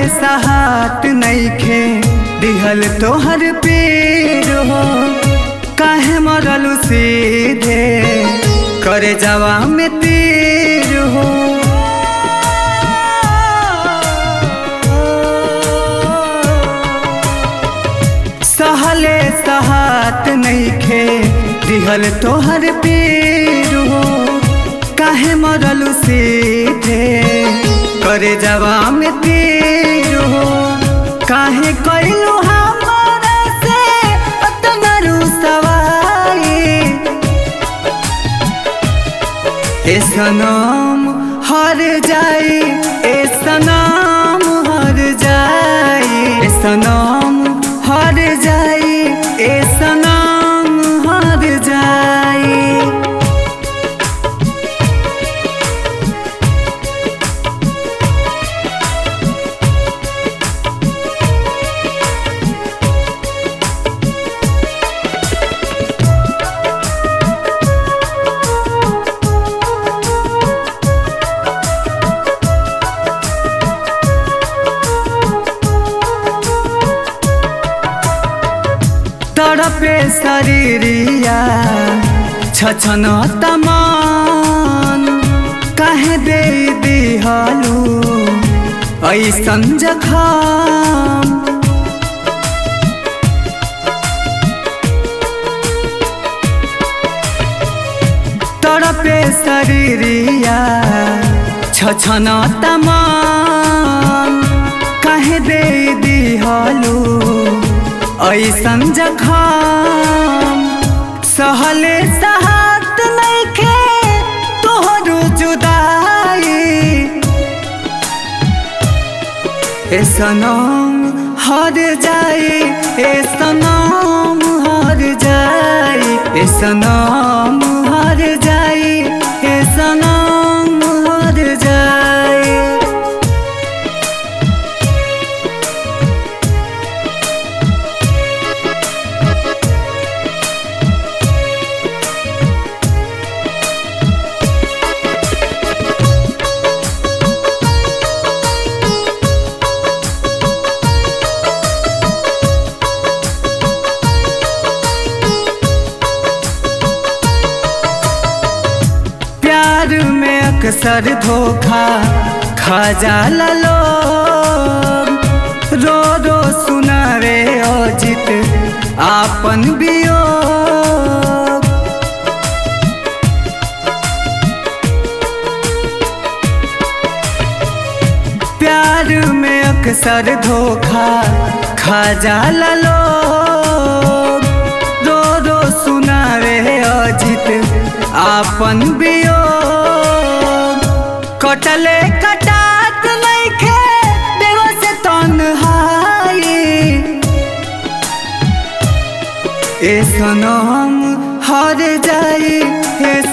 सहात नईखे दिहल तोहर पेड़ हो काहे मरलू सीधे करे जावा में तीर हो सहले सहात नईखे दिहल तोहर पेड़ हो काहे मरलू सीधे करे जावा में तीर हो काहे कैलू हमारा से अतना रुसवाई ए सनम हर जाई ए सनम हर जाई ए सनम हर जाई ए सनम हर जाई तड़पे शरीरिया छछन तमान काहे दे दिहलू ऐसन जखम तड़पे शरीरिया छछन तमान काहे दे दिहलू ऐसन जखम सहले सहात नइखे तोहरो जुदाई ए सनम हर जाई ए सनम हर जाई ए सनम हर जाई ए सनम हर जाई प्यार में अक्सर धोखा खा जाला लोग रो रो सुनावे अजित आपन वियोग प्यार में अक्सर धोखा खा जाला लोग रो रो सुनावे अजित आपन वियोग कटले कटात नइखे दिवस तन्हाई ए सनम हर जाई ए